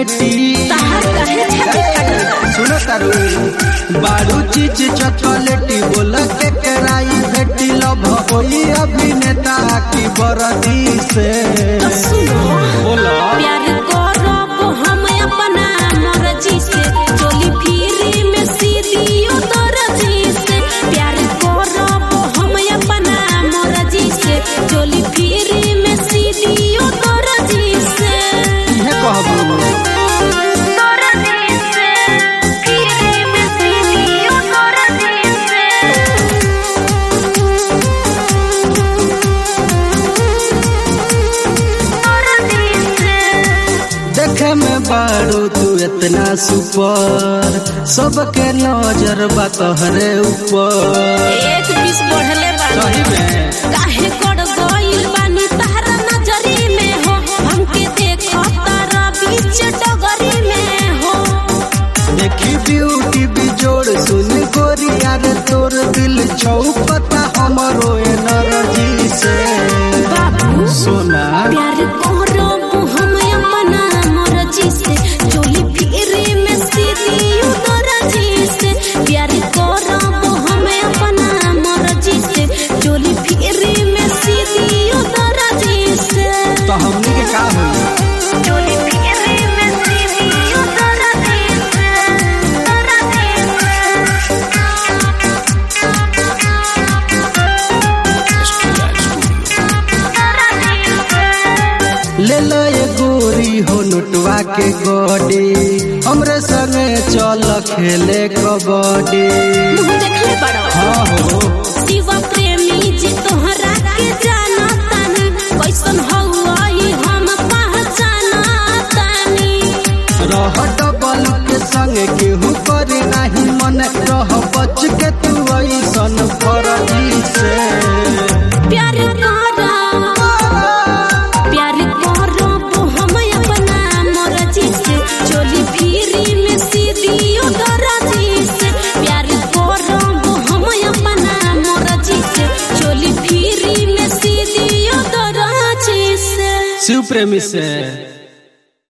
भेटी तहार काहे छाती फटता सुनो तारू बारू चीज चॉकलेटी बोल के कराई भेटी लभ होई अभिनेता की बरदी से तो सुनो बोलो प्यार करब हम अपना मर्जी से चोली फिरी में सीधियो दर्जी से प्यार करब हम अपना मर्जी से चोली फिरी में सीधियो दर्जी से इहे कहबू दर्जी से फिरी में सीधियो दर्जी से देखे में बारू तू इतना सुपर सबके नजर बा तोहरे ऊपर एक बीस बढ़ले बानी सही में काहे गड़ गइल बानी तारा नजरी में हो हमके देखो तारा बीच डगरी में हो देखी ब्यूटी बिजोड़ सुन गोरिया रे तोर दिल छौपता हमरो एनर्जी से बाबू सोना प्यार करो हम अपना मर्जी से चोली फिरे में सीधी उतरजी से प्यार करो हम अपना मर्जी से चोली फिरे में सीधी उतरजी से तो हमनी के का होई चोली फिरे में सीधी उतरजी से उतरजी से ले लो ये गोरी हो नोटवा के गोडी हमरे संगे चल खेले कबड्डी मुँह देखले बड़ो हाँ हो शिवा प्रेमी जी तोहरा के जाना तानी कैसन हौई हम पहचाना तानी रह डबल के संग केहू करे नहीं मन रह बच के तू ऐसन फरजी से प्यार करो प्यार करो हम अपना मर्जी से चोली फिरी में सीधी उतरजी से प्यार करो हम अपना मर्जी से चोली फिरी में सीधी उतरजी से शिव प्रेमी से